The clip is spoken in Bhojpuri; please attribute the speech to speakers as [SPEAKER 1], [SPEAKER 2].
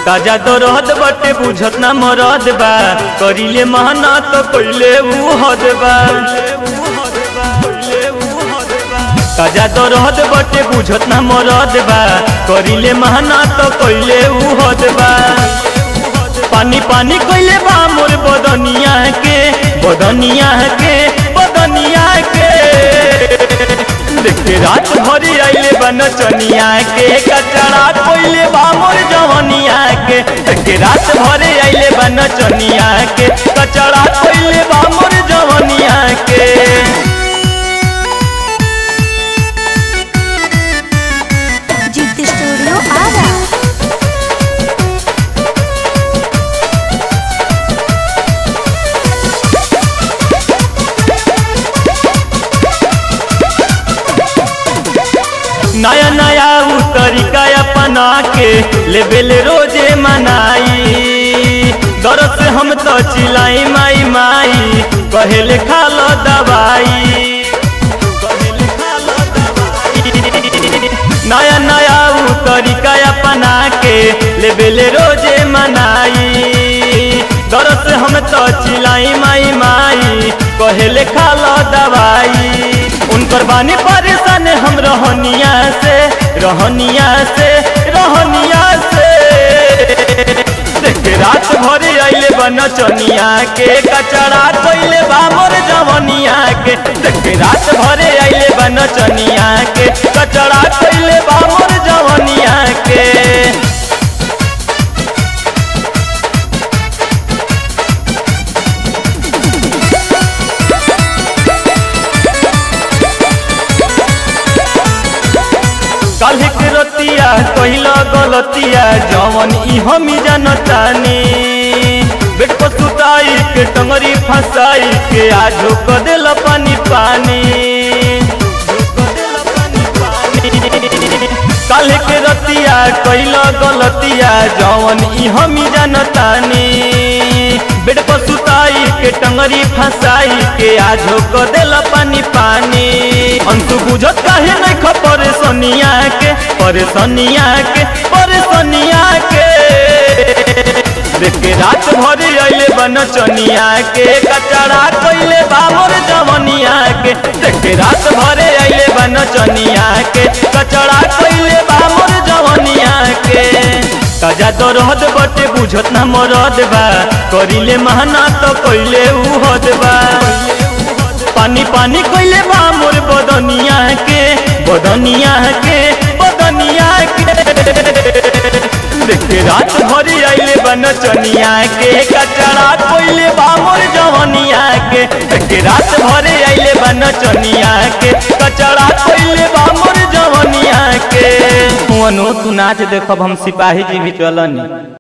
[SPEAKER 1] ताजा दरद बटे बुझत ना मरद बा करिले महना तो कइले ऊ हद बा ताजा दरद बटे बुझत ना मरद बा करिले महना तो कइले ऊ हद बा पानी पानी कइले बा मोर बदनिया के बदनिया के बदनिया के देखे रात भरी आइले बा नचनिया के कचड़ा कोइले बा मोर जवनिया के देखे रात भरी आइले बा नचनिया के कचड़ा कोइले बा मोर जवनिया के
[SPEAKER 2] जीत स्टूडियो आरा
[SPEAKER 1] नया नया उ तरीका अपना के लेबेल रोजे मनाई दर से हम तो चिलाई माई माई कहेले खा लो दवाई कहेले खा लो दवाई। नया नया उ तरीका अपना के लेबेल रोजे मनाई दर से हम तो चिलाई माई माई कहेले खा लो दवाई उनकर बानी परेशान हम रहनिया से रहनिया से रहनिया से देखे रात भरे आइले बा नचनिया के कचड़ा कोइले बा मोर जवनिया के देखे रात भरे आइले बा नचनिया के कचड़ा कोइले बा मोर जवनिया के काल्हि के रतिया कहिला गलतिया जवन ई हम जानतानी बेट को सुताई के टंगरी फंसाई के आजो क देला पानी पानी काल्हि के रतिया कहिला गलतिया जवन ई हम जानतानी बेट को सुताई के टंगरी फंसाई के आजो क देला पानी पानी अंतु बुझत काहे नहीं खबर सोनिया के परेशानिया के परेशानिया के देखे रात भर आइले बन चनिया के कचड़ा कोइले बामर जवनिया के देखे रात भर आइले बन चनिया के कचड़ा कोइले बामर जवनिया के ताजा दरद बटे बुझत ना मरद बा करिले महना तो कइले ऊ हद बा पानी पानी कइले बा मोर बदनिया के बदनिया के बदनिया के देखे रात भरी आइले बा नचनिया के कचड़ा कोइले बा मोर जवनिया के देखे रात भरी आइले बा नचनिया के कचड़ा कोइले बा मोर जवनिया के वनो तू नाच देखब हम सिपाही जी भी चलनी